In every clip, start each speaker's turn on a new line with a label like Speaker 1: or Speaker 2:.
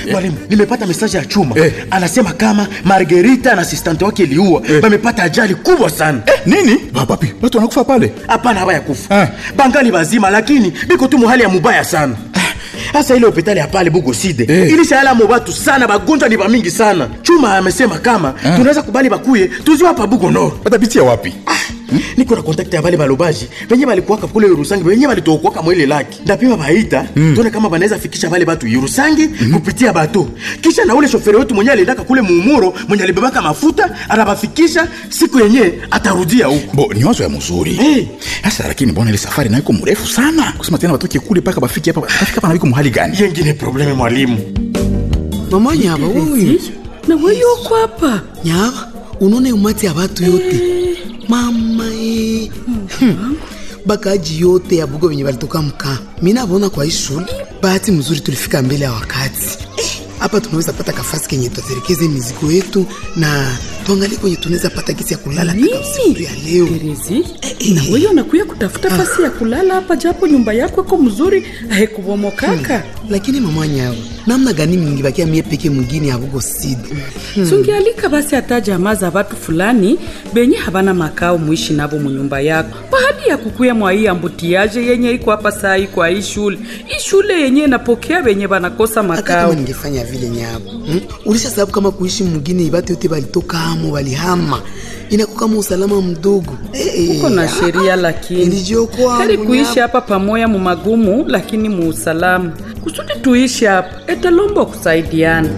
Speaker 1: mwalimu nimepata mesaje ya chuma
Speaker 2: Eh.
Speaker 1: anasema kama margerita na asistante wake iliua wamepata ajali kubwa sana
Speaker 2: nini bapapi watu wanakufa pale
Speaker 1: hapana haba ya kufa
Speaker 2: Eh.
Speaker 1: bangali bazima lakini biko tu muhali ya mubaya sana hasa ile hopitali ya pale bugoside
Speaker 2: Eh.
Speaker 1: ilishayalamo batu sana bagonjwa ni bamingi sana chuma amesema kama tunaweza kubali bakuye tuziwa hapa bugo noro
Speaker 2: watapitia wapi
Speaker 1: niko na kontakte ya bale balobaji benye balikuwaka kule Yerusangi benye balitokuwaka mwele laki ndapima baita tuone kama banaweza fikisha bale batu Yerusangi kupitia bato kisha na ule shoferi wetu mwenye aliendaka kule muumuro mwenye alibebaka mafuta anabafikisha siku yenye atarudia huko
Speaker 2: bo ni wazo ya mzuri
Speaker 1: Eh.
Speaker 2: sasa lakini mbona ile safari nayo iko mrefu sana kusema tena watoke kule mpaka bafike hapa bafika hapa na wiko mahali gani
Speaker 1: yengine probleme mwalimu
Speaker 3: mama nyaba wewe
Speaker 4: na wewe uko hapa
Speaker 3: nyaba unaona umati ya watu yote mama e. hmm. bakaji yote ya bugo venye balitoka mkaa mi navona kwa hii shule bahati mzuri tulifika mbele ya wakati Eh, hapa tunaweza pata kafasi kenye tutaterekeze mizigo yetu na tuangalie kwenye tunaweza pata kisi ya kulala katika usiku ya leo
Speaker 4: Terezi, na wewe unakuya kutafuta fasi ya kulala hapa, japo nyumba yako iko mzuri haikubomokaka.
Speaker 3: lakini mama nyawa namna gani mingibakia mie peke mwingine ya bugo sidi
Speaker 4: sungialika basi hata jamaa za watu fulani benye havana makao muishi navo munyumba yako bahadi ya kukuya mwa hii ambutiaje yenye iko hapa saa hii kwa hii shule hii shule yenye inapokea benye banakosa
Speaker 3: hata
Speaker 4: makao
Speaker 3: kama ningefanya vile nyabo hmm? ulisha sababu kama kuishi mwingine ibatu yote balitoka amo balihama inakuwa kama usalama mdogo Eh, eh,
Speaker 4: uko na
Speaker 3: ah,
Speaker 4: sheria lakini
Speaker 3: Nilijiokoa
Speaker 4: heri
Speaker 3: wangu
Speaker 4: kuishi
Speaker 3: nyabo.
Speaker 4: hapa pamoya mumagumu lakini muusalama kusudi tuishi hapa etalomba kusaidiana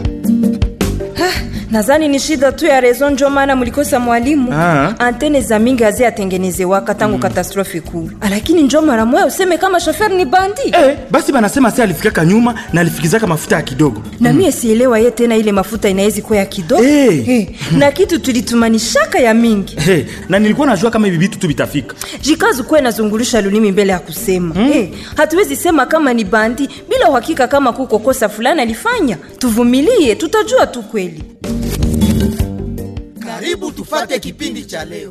Speaker 5: nadhani ni shida tu ya rezo njo maana mlikosa mwalimu
Speaker 1: Ah.
Speaker 5: antene za mingi azi atengenezewaka tangu katastrofe kuu lakini njo mara moya useme kama shoferi ni bandi
Speaker 1: eh, basi banasema si alifikaka nyuma na alifikizaka mafuta ya kidogo
Speaker 5: na mie sielewa ye tena ile mafuta inaezi kuwa ya kidogo
Speaker 1: Eh.
Speaker 5: Eh, na kitu tulitumanishaka ya mingi
Speaker 1: hey, na nilikuwa najua kama hivi vitu tu vitafika
Speaker 5: jikazi kuwe nazungulusha lulimi mbele ya kusema Eh, hatuwezi sema kama ni bandi bila uhakika kama kuko kosa fulani alifanya tuvumilie tutajua tu kweli
Speaker 6: karibu tufate kipindi cha leo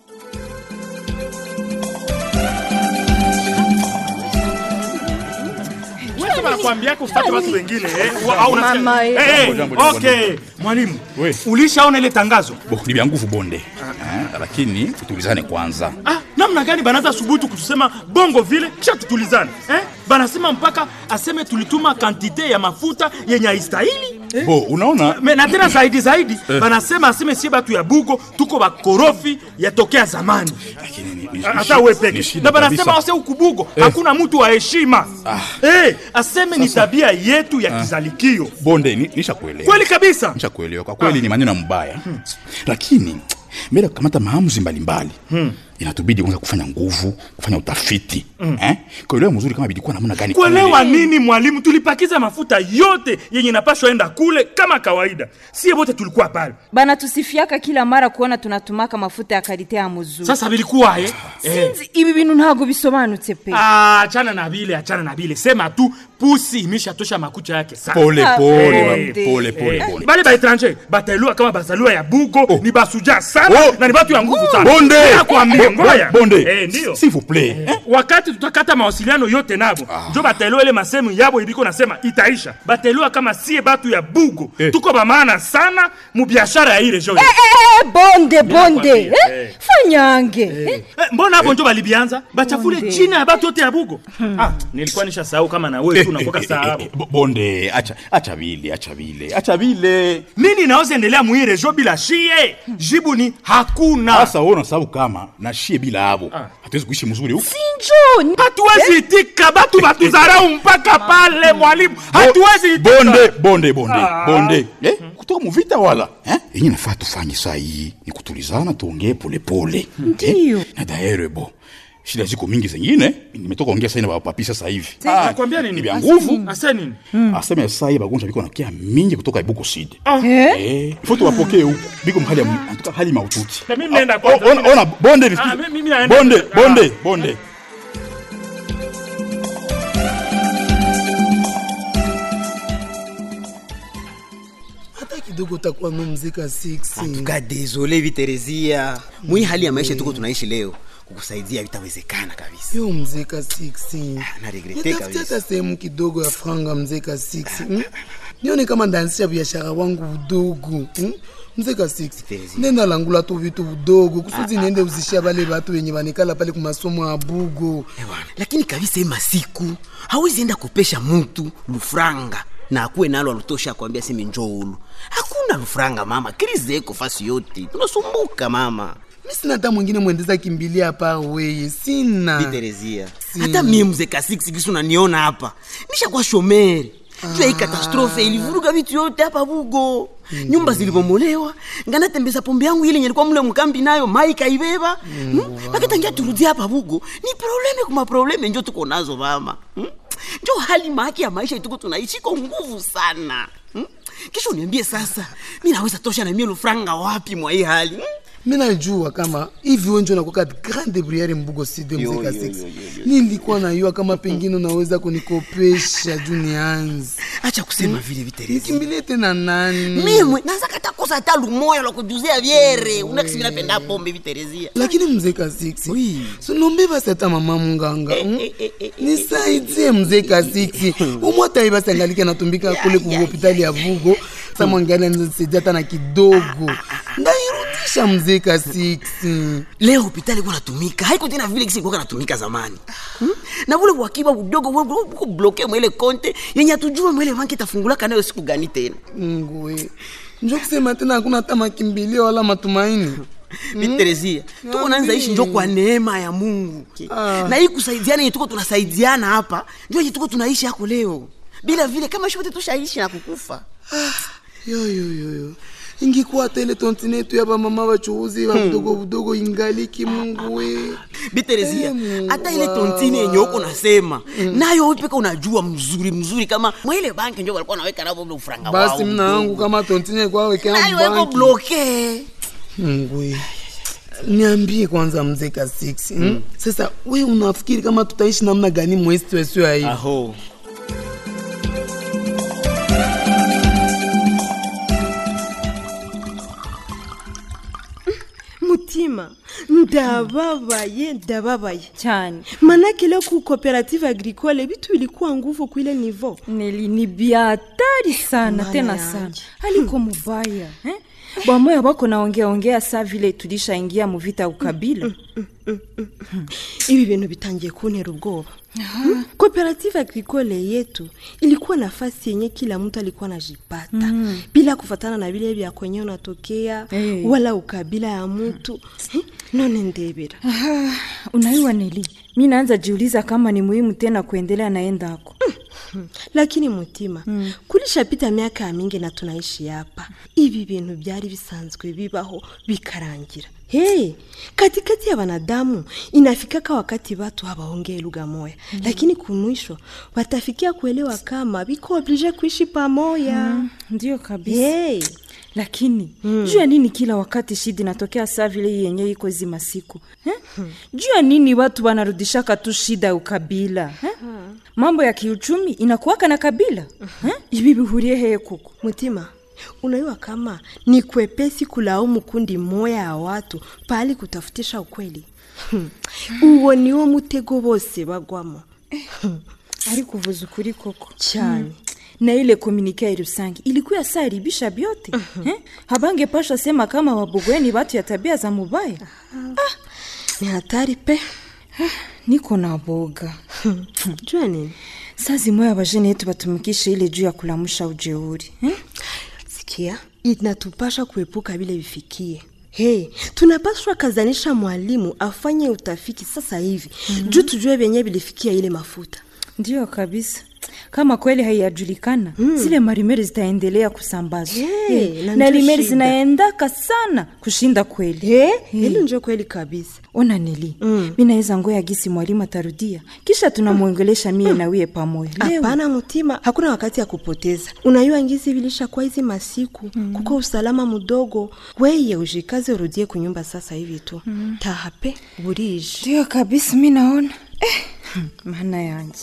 Speaker 7: nakwambiaka ufate watu wengine eh, wa- au unasikia-
Speaker 5: Mama, eh.
Speaker 7: Eh, eh,
Speaker 2: Jambo, jambo, jambo,
Speaker 7: okay mwalimu
Speaker 2: We.
Speaker 7: ulishaona ile tangazo
Speaker 2: bo ni vya nguvu bonde Ah, lakini tutulizane kwanza
Speaker 7: ah, namna gani banaza subutu kutusema bongo vile kisha tutulizane eh? banasema mpaka aseme tulituma kantite ya mafuta yenye haistahili
Speaker 2: bo unaona
Speaker 7: Me- na tena zaidi zaidi banasema aseme sie batu ya bugo tuko bakorofi yatokea zamani
Speaker 2: lakini ni- ni- ni
Speaker 7: hata
Speaker 2: shida-
Speaker 7: we
Speaker 2: ni
Speaker 7: peke
Speaker 2: shida
Speaker 7: na banasema
Speaker 2: kabisa.
Speaker 7: wase ukubugo hakuna mtu wa heshima eh, aseme ni tabia yetu ya kizalikio
Speaker 2: bonde ni- nishakuelewa
Speaker 7: kweli kabisa
Speaker 2: nishakuelewa kwa kweli ni maneno mbaya lakini mbele ya kukamata maamuzi mbalimbali inatubidi kwanza kufanya nguvu kufanya utafiti eh? kuelewa mzuri kama bilikuwa namna gani
Speaker 7: kuelewa nini mwalimu tulipakiza mafuta yote yenye napashwa enda kule kama kawaida sie wote tulikuwa pale
Speaker 5: banatusifiaka kila mara kuona tunatumaka mafuta ya karite ya muzuri
Speaker 7: sasa vilikuwa eh? eh.
Speaker 5: Sinzi, ibi bintu ntabwo bisobanutse pe
Speaker 7: Ah, achana na vile achana na vile sema tu pusi imeshatosha makucha yake sana
Speaker 2: pole
Speaker 5: Ah,
Speaker 2: pole
Speaker 5: eh,
Speaker 2: ba- pole pole
Speaker 7: Eh,
Speaker 2: bonde
Speaker 7: bale baetranger batailua kama bazaliwa ya bugo ni basuja sana
Speaker 2: Oh.
Speaker 7: na ni batu ya nguvu sana
Speaker 2: bonde
Speaker 7: nakwambia
Speaker 2: Bo-
Speaker 7: ngoya
Speaker 2: bo- bonde
Speaker 7: eh, ndio
Speaker 2: s'il vous plaît
Speaker 7: Eh, wakati tutakata mawasiliano yote nabo njo bataelewa ile masemu yabo iliko nasema itaisha bataelewa kama sie batu ya bugo
Speaker 2: Eh.
Speaker 7: tuko bamaana sana mubiashara ya hii region
Speaker 5: Eh, bonde bonde
Speaker 7: nakwambia,
Speaker 5: eh,
Speaker 7: eh.
Speaker 5: fanyange eh.
Speaker 7: Eh, mbona hapo njo balibianza bachafule
Speaker 5: Bonde.
Speaker 7: china ya batu yote ya bugo ah, nilikuwa nisha sahau kama na wewe tu unakoka sahau
Speaker 2: Bo- bonde acha acha vile acha vile acha vile
Speaker 7: nini inaweza endelea muhii region bila shie jibu ni hakuna
Speaker 2: sasa wewe unasababu kama na shie bila abo hatuwezi kuishi mzuri huku
Speaker 5: sinjo
Speaker 7: hatuwezi itika batu batuzarau mpaka pale mwalimu hatuwezi itika.
Speaker 2: bonde bonde bonde
Speaker 7: Ah.
Speaker 2: bonde eh? kutoka muvita wala eh? yenye nafaa tufanye saa hii ni kutulizana tuongee polepole
Speaker 5: Ndiyo.
Speaker 2: eh? na daere bo shida ziko mingi zengine nimetoka ongea sai na bapapi sasa hivi
Speaker 7: nakwambia nini?
Speaker 2: ni vya nguvu
Speaker 7: ase nini
Speaker 2: aseme saa hii bagonjwa biko nakia mingi kutoka ibuko side
Speaker 5: Eh?
Speaker 2: eh, ifo tuwapokee huku biko mhali ya antuka hali maututi
Speaker 7: Na mimi naenda
Speaker 2: Ah,
Speaker 7: kwanza.
Speaker 2: ona- ona bonde nisikie.
Speaker 7: Ah, mimi- mimi naenda.
Speaker 2: bonde
Speaker 7: Ah.
Speaker 2: bonde bonde
Speaker 3: hata kidogo utakuwa nomzika 6
Speaker 6: tuka desole viterezia mwi hali ya maisha tuko tunaishi leo kukusaidia vitawezekana kabisa
Speaker 3: yo mzeka 6
Speaker 6: naregrete
Speaker 3: nitafutia
Speaker 6: kabisa.
Speaker 3: hata sehemu kidogo ya franga mzeka 6 hmm? nione kama ndaanzisha biashara wangu udogo hmm? mzee kasix nenda langula tu vitu udogo kusudi niende uzishia bale batu wenye banikala pale kumasomo ya bugo
Speaker 6: Ewana, lakini kabisa hii masiku hawezi enda kopesha mutu lufranga na akuwe nalo alutosha akwambia seme njoulu hakuna lufranga mama krize eko fasi yote tunasumbuka mama
Speaker 3: mi sina hata mwingine mwendeza kimbilia hapa weye sina
Speaker 6: Terezia. hata mie mzee kasiksi kisu naniona hapa nishakuwa shomeri juu hii katastrofe ilivuruga vitu yote hapa bugo nyumba zilibomolewa nganatembeza pombe yangu ile nyelikuwa mule mkambi nayo mai kaibeba hmm? pakitangia turudia hapa bugo ni probleme kuma probleme njo tuko nazo mama hmm? njo hali maki ya maisha tuko tunaishi iko nguvu sana hmm? kisha uniambie sasa mi naweza tosha na mie lufranga wapi mwa hii hali hmm?
Speaker 3: mi najua kama hivi wenjo nakuwa grande briere mbugo side
Speaker 6: Yo,
Speaker 3: mzee
Speaker 6: yo,
Speaker 3: kasix
Speaker 6: yo, yo, yo.
Speaker 3: nilikuwa najua kama pengine unaweza kunikopesha juu nianzi
Speaker 6: acha kusema vile viterezi
Speaker 3: nikimbilie tena nani
Speaker 6: mimwe naza katakosa hata lumoya lwa kujuzia vyere unakisi minapenda pombe viterezia
Speaker 3: lakini mzee kasiksi
Speaker 6: Oui.
Speaker 3: sinombe basi hata mama munganga mm?
Speaker 6: eh, eh, eh,
Speaker 3: nisaidie mzee kasiksi umwatai basi angalike natumbika kule ku hopitali ya vugo samwangali anisaidia hata na kidogo ndairudisha mzee kasiksi
Speaker 6: leo hopitali iko natumika haiko tena vile kisi ilikuwa natumika zamani hmm? na vule wakiba budogo uko bloke mwele konte yenye atujua mwele banki itafungulaka nayo siku gani tena
Speaker 3: ngwe njo kusema tena hakuna hata makimbilio wala matumaini
Speaker 6: viterezia tuko nanza ishi njo kwa neema ya mungu na hii kusaidiana yenye tuko tunasaidiana hapa njo yenye tuko tunaishi hako leo bila vile kama shote tushaishi na kukufa
Speaker 3: yoyoyoyo ingikuwa tele tontine yetu ya bamama bachuuzi ba budogo budogo ingaliki mungu we
Speaker 6: biterezia
Speaker 3: Eh, Mungu
Speaker 6: hata ile
Speaker 3: Baba.
Speaker 6: tontine yenye uko nasema nayo wewe peka unajua mzuri mzuri kama mwele banki njo walikuwa naweka navo ule ufranga
Speaker 3: basi
Speaker 6: wao
Speaker 3: mna yangu kama tontine kwa wekea
Speaker 6: nayo weko
Speaker 3: mbanki
Speaker 6: bloke
Speaker 3: mungu we niambie kwanza mzee ka 6 mm. sasa we unafikiri kama tutaishi namna gani mwezi wesio ya hivi
Speaker 6: aho
Speaker 8: mutima ndababaye ndababaye
Speaker 5: cyane
Speaker 8: manake leo ku cooperative agricole vitu ilikuwa nguvu kuile nivo
Speaker 5: neli ni biatari sana
Speaker 8: Mama
Speaker 5: tena
Speaker 8: yangu.
Speaker 5: sana haliko mubaya eh? bamoya bako naongea ongea saa vile tulishaingia muvita ya ukabila
Speaker 8: ibi bintu bitangiye kuntera ubwoba Hmm? cooperative agricole yetu ilikuwa nafasi yenye kila mtu alikuwa najipata bila kufatana na vile vya kwenye unatokea
Speaker 5: Eh.
Speaker 8: wala ukabila ya mtu Hmm? none ndebera
Speaker 5: unaiwa neli mi naanza jiuliza kama ni muhimu tena kuendelea naendako
Speaker 8: lakini mutima mm. kulishapita miaka ya mingi na tunaishi hapa ibi bintu byari bisanzwe bibaho bikarangira hey, katikati ya wanadamu inafikaka wakati watu hawaongee lugha moya mm. lakini kumwisho watafikia kuelewa kama biko oblige kuishi pamoya mm.
Speaker 5: ndio kabisa
Speaker 8: hey.
Speaker 5: lakini mm. juu ya nini kila wakati shida inatokea saa vile hii yenye iko hizi masiku eh? juu ya nini watu wanarudishaka tu shida ya ukabila eh? mambo ya kiuchumi inakuwaka na kabila eh? ibi bihurie heye kuko
Speaker 8: mutima unaiwa kama ni kwepesi kulaumu kundi moya ya watu pali kutafutisha ukweli Hmm. uwo niwo mutego bose bagwamo
Speaker 5: ari kuvuza ukuri koko
Speaker 8: cyane
Speaker 5: na ile komunike ya rusange ilikuwa saa iribisha byote eh? habange pasha sema kama wabugweni batu ya tabia za mubaya
Speaker 8: ni hatari pe
Speaker 5: niko na boga
Speaker 8: jua nini
Speaker 5: saa zimoya abajene yetu batumikishe ile juu ya kulamusha ujeuri eh?
Speaker 8: sikia inatupasha kuepuka vile vifikie Hey, tunapaswa kazanisha mwalimu afanye utafiti sasa hivi mm-hmm. juu tujue vyenye vilifikia ile mafuta
Speaker 5: ndiyo kabisa kama kweli haiyajulikana mm. zile marimeri zitaendelea kusambazwa
Speaker 8: Hey,
Speaker 5: Eh,
Speaker 8: na
Speaker 5: na
Speaker 8: ndio
Speaker 5: rimeri
Speaker 8: shida.
Speaker 5: zinaendaka sana kushinda kweli
Speaker 8: hey, hili njo kweli kabisa
Speaker 5: ona nili mm. mi naweza ngoya gisi mwalimu atarudia kisha tunamwongelesha mie na wiye pamoja Leo.
Speaker 8: hapana mutima hakuna wakati ya kupoteza unayua ngisi vilishakuwa hizi masiku mm. kuko usalama mudogo weye ujikaze urudie kunyumba sasa hivi tu mm. tahape burije
Speaker 5: ndiyo kabisa mi naona eh, hmm, maana yanje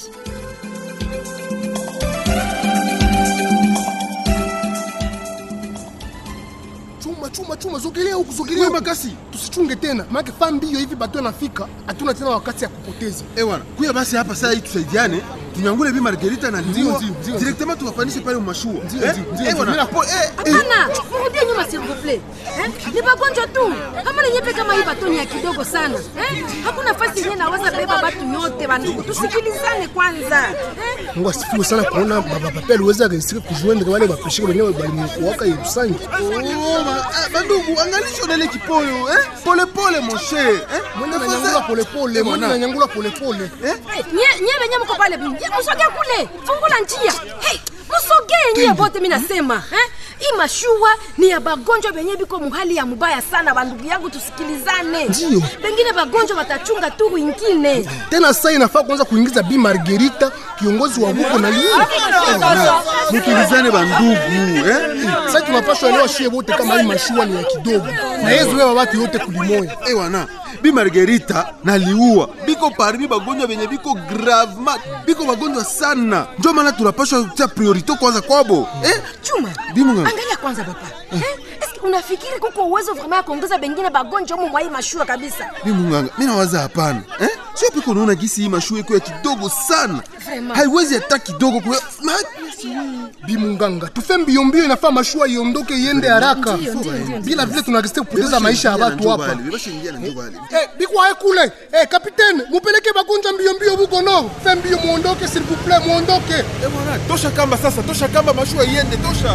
Speaker 9: chuma chuma chuma zogelea huku zogelea huku. makasi tusichunge tena maake fa mbio hivi bato anafika hatuna tena wakati ya kupoteza
Speaker 10: ewana kuya basi hapa saa hii tusaidiane
Speaker 9: tunyangule bi margerita na
Speaker 10: Ndio,
Speaker 9: liwa
Speaker 10: ndio, ndio.
Speaker 9: directement tuwapanishe pale mumashua
Speaker 10: Ndio,
Speaker 9: Eh,
Speaker 10: ndio, ndio,
Speaker 9: eh,
Speaker 10: ndio.
Speaker 9: bwana.
Speaker 10: Mimi napo-
Speaker 9: Eh, eh.
Speaker 11: hapana murudie nyuma s'il vous plaît eh? ni magonjwa tu kama nenyepe kama hii batoni ya kidogo sana eh? hakuna fasi yenye naweza beba batu yote bandugu tusikilizane kwanza eh?
Speaker 10: mungu asifiwe sana kuona baba pape aliweza kaisika kujuende wale bapeshika wenyewe balimuwaka yerusangi
Speaker 9: Oh, ma- ah, bandugu angalisho nele kipoyo eh? pole pole mon cher eh?
Speaker 10: mwende nanyangula polepole
Speaker 9: Eh,
Speaker 10: mwende
Speaker 9: bwana.
Speaker 10: nanyangula polepole
Speaker 11: Eh, nye nye benye mko pale Nye, musogee kule fungula njia hey, musogee nyie bote mi nasema eh? hii mashua ni ya bagonjwa benye biko muhali ya mubaya sana bandugu yangu tusikilizane
Speaker 10: Ndio.
Speaker 11: pengine bagonjwa batachunga tu wingine
Speaker 10: tena saa inafaa kuanza kuingiza bi margerita kiongozi wa buko na liwa
Speaker 9: mukilizane bandugu eh?
Speaker 10: sasa tunapaswa elewa shie wote kama hii mashua ni ya kidogo na yezu wewa watu yote kulimoya
Speaker 9: Eh, wana bi margerita na liua biko parmi bagonjwa benye biko gravement biko bagonjwa sana njo maana tunapashwa kutia priorite kwanza kwabo eh?
Speaker 11: chuma
Speaker 9: Bimunganga.
Speaker 11: angalia kwanza papa eh? eske unafikiri kuko uwezo vraimen ya kuongeza bengine bagonjwa umu mwa hii mashua kabisa
Speaker 9: mi munganga mi nawaza hapana eh? sio piko naona gisi hii mashua iko ya kidogo sana
Speaker 11: Vraiment.
Speaker 9: haiwezi hata kidogo kwe... ma...
Speaker 10: bimunganga tufe mbio mbio inafaa mashua iondoke iende haraka
Speaker 11: Ndio, ndio, ndio,
Speaker 10: bila vile tunarisite kupoteza maisha ya watu hapa
Speaker 9: Bashaingia na njo bale.
Speaker 10: Eh, bikwaye kule eh, kapitene mupeleke bagonjwa mbio mbio buko no fe mbio muondoke s'il vous plaît muondoke
Speaker 9: Eh, bwana, tosha kamba sasa tosha kamba mashua iende tosha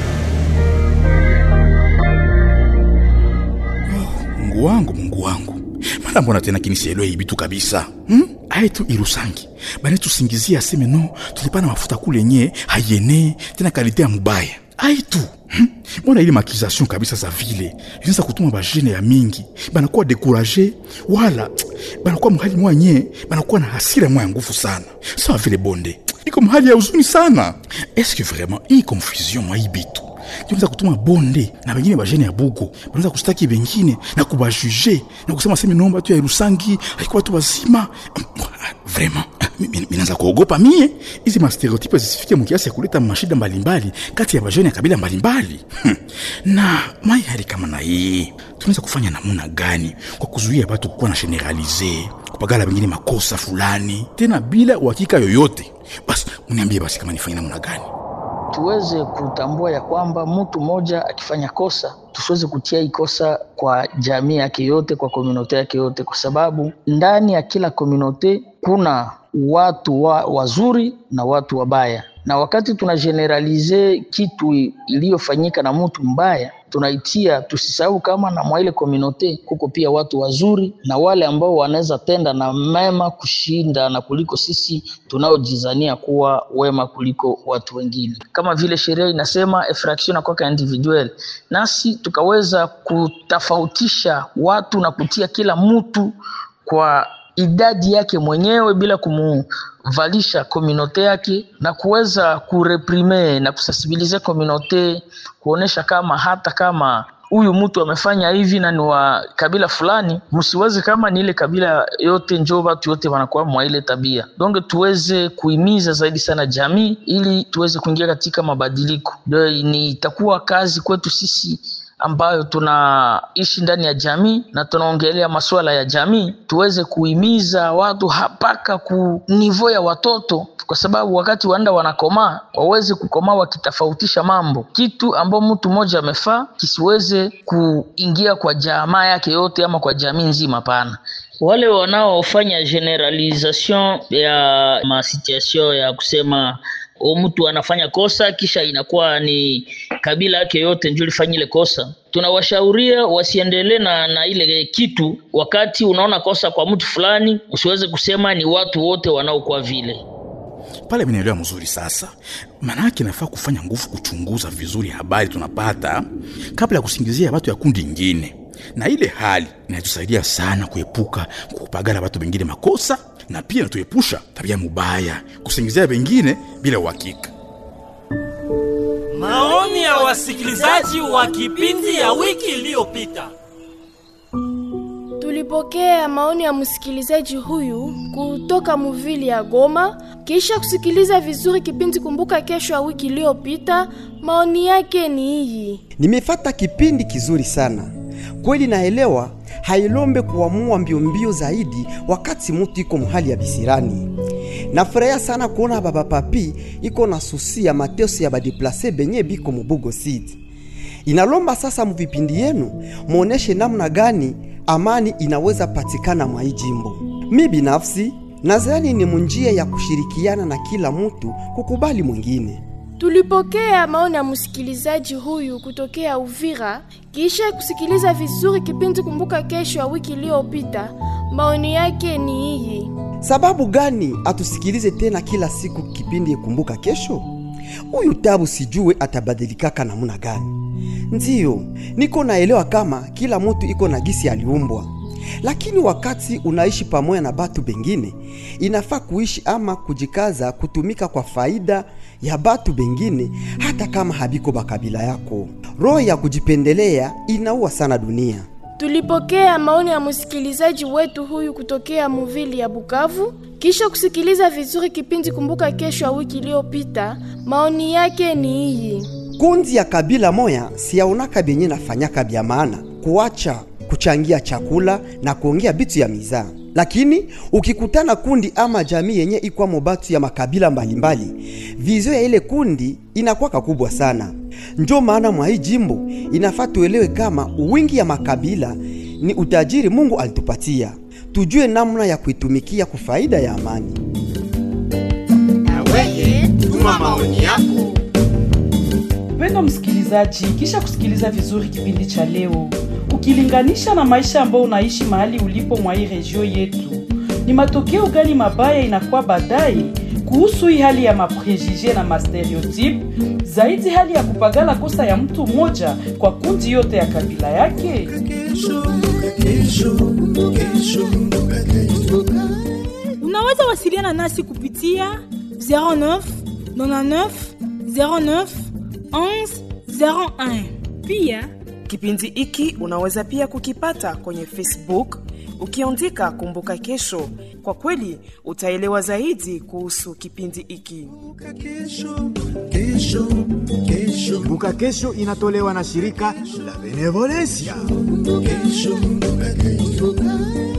Speaker 2: mungu wangu mungu wangu mara mbona tena kinisielewe hii bitu kabisa hmm? aye tu irusangi bane tusingizia aseme no tulipana mafuta kule nye hayene tena kalite ya mubaya aye tu hmm? mbona ile makization kabisa za vile inaweza kutuma bajene ya mingi banakuwa dekuraje wala banakuwa mhali mwanye banakuwa na hasira mwa ya nguvu sana sawa vile bonde iko mhali ya huzuni sana eske vraiment hii confusion mwa hii bitu tunaweza kutuma bonde na bengine bajene ya bugo banaweza kustaki bengine na kubajuge na kusema semi nomba tu ya rusangi alikuwa tu wazima vraiment mi- mi- minaanza kuogopa mie hizi mastereotipe zisifike mukiasi ya kuleta mashida mbalimbali kati ya bajene ya kabila mbalimbali hmm. na mai hali kama na hii tunaweza kufanya namuna gani kwa kuzuia batu kukuwa na generalize kupagala bengine makosa fulani tena bila uhakika yoyote basi mniambie basi kama nifanye namuna gani
Speaker 12: tuweze kutambua ya kwamba mtu mmoja akifanya kosa tusiweze kutia hii kosa kwa jamii yake yote kwa komunote yake yote kwa sababu ndani ya kila komunote kuna watu wa, wazuri na watu wabaya na wakati tuna generalize kitu iliyofanyika na mtu mbaya tunaitia tusisahau kama na mwa ile komunote kuko pia watu wazuri na wale ambao wanaweza tenda na mema kushinda na kuliko sisi tunaojizania kuwa wema kuliko watu wengine kama vile sheria inasema infraction akwaka individual nasi tukaweza kutofautisha watu na kutia kila mtu kwa idadi yake mwenyewe bila kumuvalisha komunote yake na kuweza kureprime na kusensibilize komunote kuonesha kama hata kama huyu mtu amefanya hivi na ni wa kabila fulani msiweze kama ni ile kabila yote njo watu yote wanakuwa mwa ile tabia donge tuweze kuhimiza zaidi sana jamii ili tuweze kuingia katika mabadiliko ndio ni itakuwa kazi kwetu sisi ambayo tunaishi ndani ya jamii na tunaongelea masuala ya jamii tuweze kuhimiza watu mpaka ku nivo ya watoto kwa sababu wakati wanda wanakomaa waweze kukomaa wakitofautisha mambo kitu ambao mtu mmoja amefaa kisiweze kuingia kwa jamaa yake yote ama kwa jamii nzima pana wale wanaofanya generalisation ya masituation ya kusema o mtu anafanya kosa kisha inakuwa ni kabila yake yote ndio lifanya ile kosa tunawashauria wasiendelee na, na ile kitu wakati unaona kosa kwa mtu fulani usiweze kusema ni watu wote wanaokuwa vile
Speaker 2: pale minaelewa mzuri sasa maanake nafaa kufanya nguvu kuchunguza vizuri habari tunapata kabla ya kusingizia watu ya kundi ingine na ile hali inatusaidia sana kuepuka kupagala watu wengine makosa na pia natuepusha tabia mubaya kusingizia wengine bila uhakika
Speaker 13: Maoni ya wasikilizaji wa kipindi ya wiki iliyopita.
Speaker 14: Tulipokea maoni ya msikilizaji huyu kutoka muvili ya Goma. Kisha kusikiliza vizuri kipindi Kumbuka Kesho ya wiki iliyopita, maoni yake ni hii.
Speaker 15: Nimefata kipindi kizuri sana kweli, naelewa hailombe kuamua mbio mbio zaidi wakati mutu iko muhali ya bisirani. nafurahia sana kuona baba papi iko na susi ya mateso ya badeplase benye biko mubugo city inalomba sasa muvipindi yenu muoneshe namna gani amani inaweza patikana mwa hii jimbo mi binafsi nadhani ni munjia ya kushirikiana na kila mtu kukubali mwingine
Speaker 14: Tulipokea maoni ya msikilizaji huyu kutokea Uvira kisha kusikiliza vizuri kipindi Kumbuka Kesho ya wiki iliyopita. Maoni yake ni hii.
Speaker 15: sababu gani atusikilize tena kila siku kipindi kumbuka kesho huyu tabu sijue atabadilikaka namuna gani ndiyo niko naelewa kama kila mtu iko na gisi aliumbwa lakini wakati unaishi pamoja na batu bengine inafaa kuishi ama kujikaza kutumika kwa faida ya batu bengine hata kama habiko bakabila yako roho ya kujipendelea inaua sana dunia
Speaker 14: Tulipokea maoni ya msikilizaji wetu huyu kutokea Muvili ya Bukavu kisha kusikiliza vizuri kipindi Kumbuka Kesho ya wiki iliyopita. Maoni yake ni hii.
Speaker 15: kundi ya kabila moya siyaonaka benye nafanyaka bya maana kuacha kuchangia chakula na kuongea bitu ya mizaa lakini ukikutana kundi ama jamii yenye ikwamo batu ya makabila mbalimbali vizio ya ile kundi inakwaka kubwa sana njo maana mwa hii jimbo inafaa tuelewe kama wingi ya makabila ni utajiri mungu alitupatia tujue namna ya kuitumikia kwa faida ya amani
Speaker 16: Weye, tuma maoni yako.
Speaker 4: Mpendwa msikilizaji, kisha kusikiliza vizuri kipindi cha leo, ukilinganisha na maisha ambayo unaishi mahali ulipo mwa hii regio yetu, ni matokeo gani mabaya inakuwa baadaye kuhusu hii hali ya maprejije na mastereotype, zaidi hali ya kupagala kosa ya mtu mmoja kwa kundi yote ya kabila yake?
Speaker 17: unaweza wasiliana nasi kupitia 09 99 09 11 01
Speaker 18: Pia kipindi hiki unaweza pia kukipata kwenye Facebook ukiandika Kumbuka Kesho. Kwa kweli utaelewa zaidi kuhusu kipindi hiki.
Speaker 19: Kumbuka Kesho inatolewa na shirika la Benevolencia.
Speaker 16: Kesho, kesho.